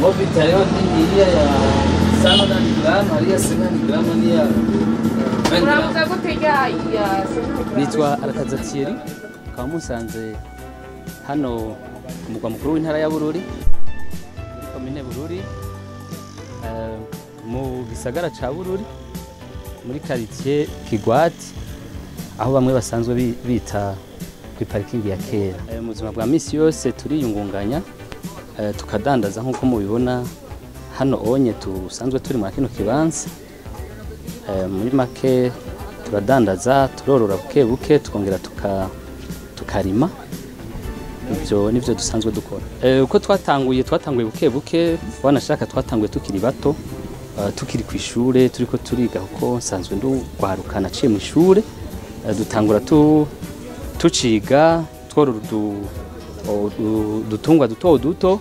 Mobita leo hii ya sana na gramu, hali sana ni gramu ni ya uravuga gute rya ya nitwa arakaza Thierry ukaba musanze hano ku mugwa mukuru w'intara ya Bururi muri komine Bururi eh, mu gisagara ca Bururi muri quartier Kigwati aho bamwe basanzwe bi- bita ku parikingi ya kera Eh, mu buzima bwa misi yose turiyungunganya eh, tukadandaza nk'uko mubibona hano onye tusanzwe turi muri kino kibanza Eh, muri make turadandaza turorora buke buke tukongera tuka tukarima ibyo nivyo dusanzwe dukora Eh, uko twatanguye twatanguye buke buke wanashaka twatanguye tukiri bato eh, tukiri ku ishure turiko turiga kuko nsanzwe ndugwaruka naciye mu ishure Eh, dutangura tu tuciga tworora udu- o- u- udutungwa duto duto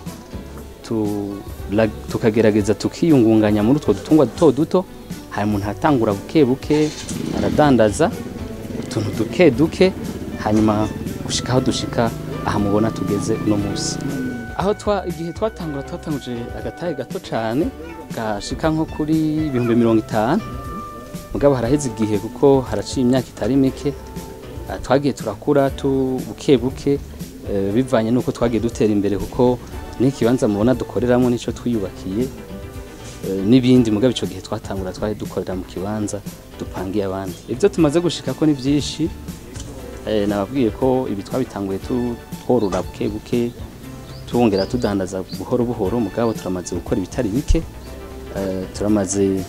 tu- la- tukagerageza tukiyungunganya muri utwo dutungwa duto duto hari umuntu atangura buke buke aradandaza utuntu duke duke hanyuma gushika aho dushika aha mubona tugeze uno munsi aho twa igihe twatangura twatanguje agatahe gato cane gashika nko kuri ibihumbi mirongo itanu mugabo haraheze igihe kuko haraciye imyaka itari mike Ah, twagiye turakura tu buke buke eh, bivanye nuko twagiye dutera imbere kuko n'ikibanza mubona dukoreramo nico twiyubakiye eh, n'ibindi mugabo ico gihe twatangura twari dukorera mu kibanza dupangiye abandi ivyo tumaze gushikako ni vyinshi eh, nababwiye ko ibi twabitanguye tu- tworora buke buke twongera tudandaza buhoro buhoro mugabo turamaze gukora ibitari bike eh, turamaze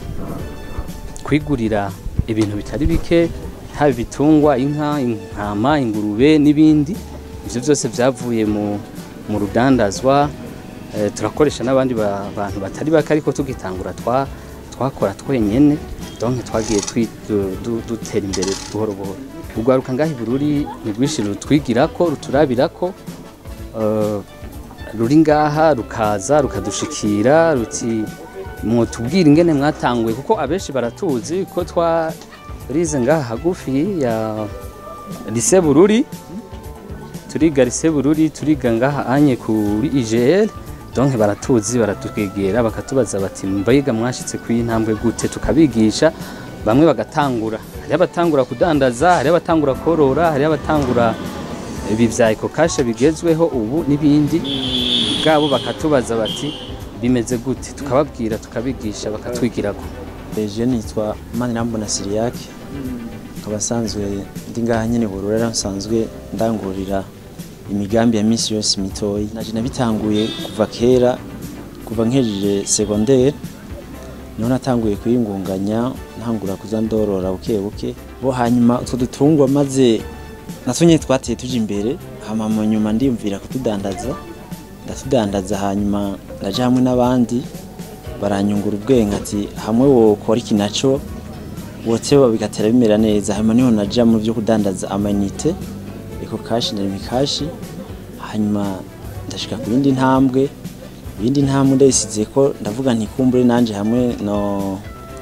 kwigurira ibintu bitari bike haba ibitungwa inka intama ingurube n'ibindi ivyo byose vyavuye mu, mu rudandazwa eh, turakoresha n'abandi ba- bantu batari bake ariko tugitangura twa twakora twenyene donc twagiye twi- du- du- dutera imbere buhoro buhoro urwaruka ngaho i bururi ni rwinshi rutwigirako ruturabirako eh, ruri ngaha rukaza rukadushikira ruti mwotubwira ingene mwatanguye kuko abenshi baratuzi ko twarize ngaha hagufi ya lise bururi turiga lise bururi turiga ngaha anye kuri IGL donc baratuzi baratwegera bakatubaza bati mbega mwashitse ku intambwe gute tukabigisha bamwe bagatangura hari abatangura kudandaza hari abatangura korora hari abatangura ibi vya ekokashe bigezweho ubu n'ibindi bwabo bakatubaza bati bimeze gute tukababwira tukabigisha bakatwigirako Je nitwa Manirambona Siriyake nkaba nsanzwe ndi ngaha nyene Burura nsanzwe ndangurira imigambi ya misi yose mitoyi naje nabitanguye kuva kera kuva nkejeje secondaire niho natanguye kuyingunganya ntangura kuza ndorora buke buke bo hanyuma utwo dutungwa maze natwo nyene twateye tuja imbere hama mu nyuma ndiyumvira kutudandaza ndatudandaza hanyuma naje hamwe n'abandi baranyungura ubwenge ati hamwe wokora iki naco woteba bigatera bimera neza hanyuma niho naja mu byo kudandaza amanite eko kashi na mikashi hanyuma ndashika ku yindi ntambwe ibindi ntambwe ndayisize ko ndavuga nti kumbure nanje hamwe no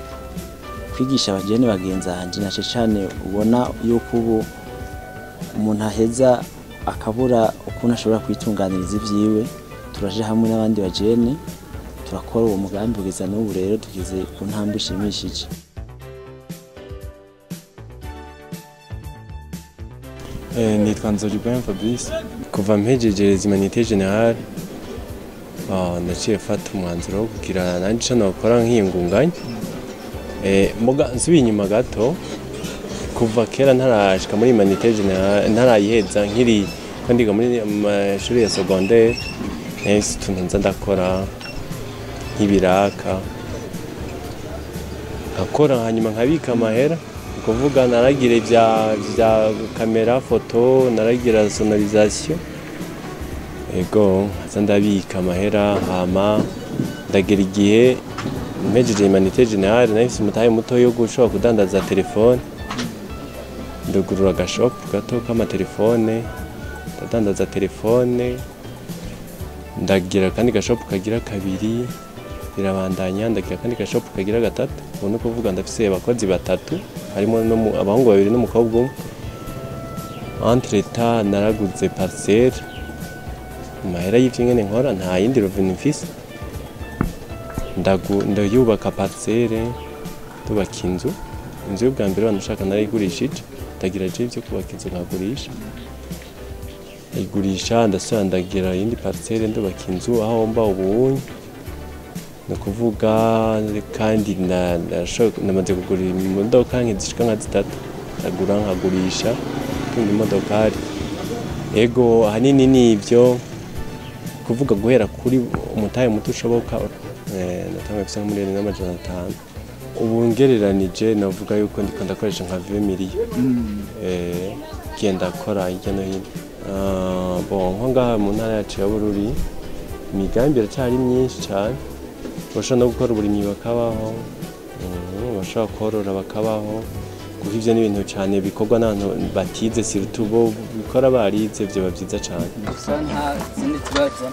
kwigisha abajene bagenzi hanje nace cane ubona yuko ubu umuntu aheza akabura ukuntu ashobora kwitunganiriza ivyiwe turaje hamwe n'abandi bajene turakora uwo mugambi kugeza n'ubu rero tugeze ku ntambwe ishimishije Eh, nitwa Nzorigwem Fabrice kuva mpejeje Humanité Generale ah, naciye fata umwanzuro wo kugira nanje ico nokora nkiyungunganya eh, muga nsubiye inyuma gato kuva kera ntarashika muri Humanité Generale ntarayiheza nkiri ko ndiga muri amashuri ya secondaire nahise utuntu nza ndakora nk'ibiraka nkakora hanyuma nkabika amahera ni ukuvuga naragira ibya bya kamera foto naragira sonorisation ego nkaza ndabika amahera hama ndagera igihe mpejeje humanité generale nahise umutahe muto yo gushobora kudandaza telefone ndugurura agashopu gato k'amatelefone ndadandaza telefone ndagira akandi gashopu kagira kabiri birabandanya ndagira akandi gashopu kagira gatatu ubu ni ukuvuga ndafise abakozi batatu harimo n'umu- abahungu babiri n'umukobwa umwe entre temps naraguze parcelle mu mahera y'ivyo nyene nkora nta yindi revenu mfise ndagu- ndayubaka parcelle ndubaka inzu inzu y'ubwa mbere banashaka narayigurishije ndagira je ibyo kubaka inzu nkagurisha ayigurisha ndasubira ndagira iyindi parcelle ndubaka inzu aho mba ubunyi ni ukuvuga kandi na- nasho- namaze kugura imodoka nk'izishika nka zitatu ndagura nkagurisha ikindi imodokari ego ahanini ni ibyo kuvuga guhera kuri umutahe muto ushoboka eh, natanga bisa nka miliyoni n'amajana atanu ubu ngereranije navuga yuko ndiko ndakoresha nka 20 miliyo eh, genda kora hirya no hino Ah, bon nko ngaha mu ntara yacu ya Bururi imigambi iracyari myinshi cyane bashobora no gukora uburimyi bakabaho mm, bashobora korora bakabaho kuko ivyo ni ibintu cyane bikorwa n'abantu batize surtout bo bikora barize vyoba vyiza cyane gusa nta zindi kibazo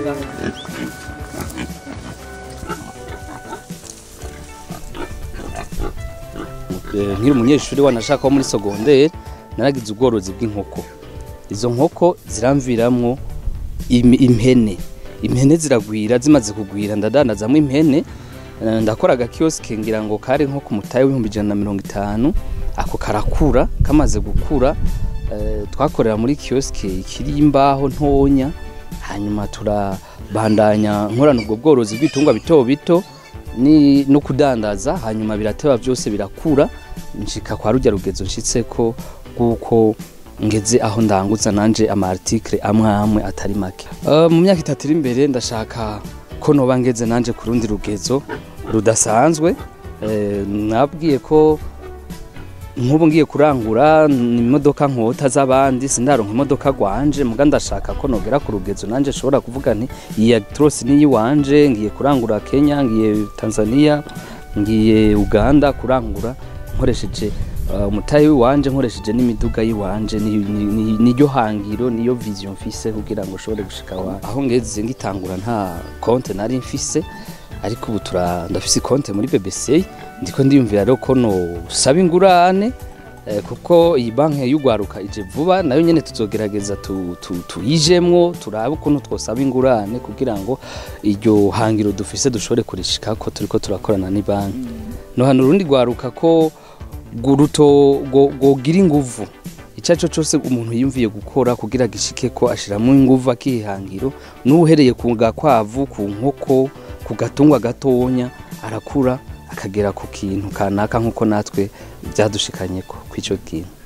Eh, nkiri umunyeshuri wanashaka wo muri sogonderi naragize ubworozi bw'inkoko izo nkoko ziramviramwo imi- impene impene ziragwira zimaze kugwira ndadandazamwo impene eh, ndakora agakiyosike ngira ngo kari nko ku mutahe w'ibihumbi ijana na mirongo itanu ako karakura kamaze gukura eh, twakorera muri kiyosike ikiri imbaho ntonya hanyuma turabandanya nkorana ubwo bworozi bw'ibitungwa bito bito ni no kudandaza hanyuma birateba byose birakura nshika kwa rujya rugezo nshitseko kuko ngeze aho ndanguza nanje ama article amwe amwe atari make uh, mu myaka itatu iri imbere ndashaka ko noba ngeze nanje ku rundi rugezo rudasanzwe eh, nabwiye ko nk'ubu ngiye kurangura ni imodoka nkota z'abandi sindaronka imodoka gwanje muga ndashaka ko nogera ku rugezo nanje nshobora kuvuga nti iyi Actros ni iyiwanje ngiye kurangura Kenya ngiye Tanzania ngiye Uganda kurangura nkoresheje uh, umutayi w'iwanje nkoresheje n'imiduga y'iwanje ni- ni- ni- niryo hangiro niyo vision mfise kugira ngo nshobore gushika wa aho ngeze ngitangura nta konte nari mfise ariko ubu tura ndafise konte muri BBC ndiko ndiyumvira rero ko no saba ingurane eh, kuko iyi banki y'ugwaruka ije vuba nayo nyene tuzogerageza tu- tu- tuyijemwo turabe ukuntu twosaba ingurane kugira ngo iryo hangiro dufise dushobore kurishikako turiko turakorana ni banki no hano urundi gwaruka ko guruto gogira inguvu icyo cyo cyose umuntu yiyumviye gukora kugira gishike ko ashiramo inguvu akihangiro n'uhereye ku gakwavu ku nkoko ku gatungwa gatonya arakura akagera ku kintu kanaka nk'uko natwe byadushikanye ko kw'icyo kintu